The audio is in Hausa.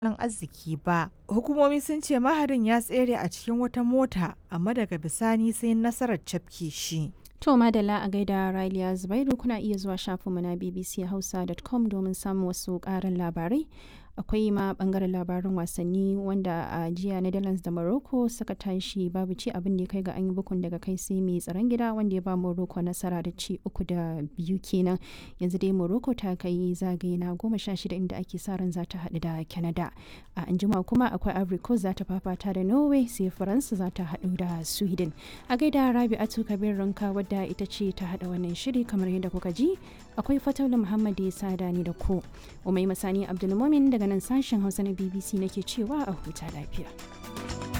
tattalin arziki ba. Hukumomi sun ce maharin ya tsere a cikin wata mota amma daga bisani sai nasarar cafke shi. To madalla a gaida Raliya Zubairu kuna iya zuwa shafinmu na bbchausa.com domin samun wasu ƙarin labarai. Akwai ma bangaren labarin wasanni wanda a jiya Netherlands da Morocco suka tashi babu ci abin da ya kai ga an yi bukun daga kai sai mai tsaron gida wanda ya ba Morocco nasara da ci uku da biyu kenan. Yanzu dai Morocco ta kai zagaye na goma sha shida inda ake sa ran za ta haɗu da Canada. A anjima kuma akwai Ivory Coast za ta fafata da Norway sai Faransa za ta haɗu da Sweden. A gaida Rabi'atu Kabir Ranka wadda ita ce ta haɗa wannan shiri kamar yadda kuka ji akwai Fataula Muhammad ya sada ni da ku. Umai Masani Abdulmumin daga nan sashen Hausa na BBC nake cewa a huta lafiya.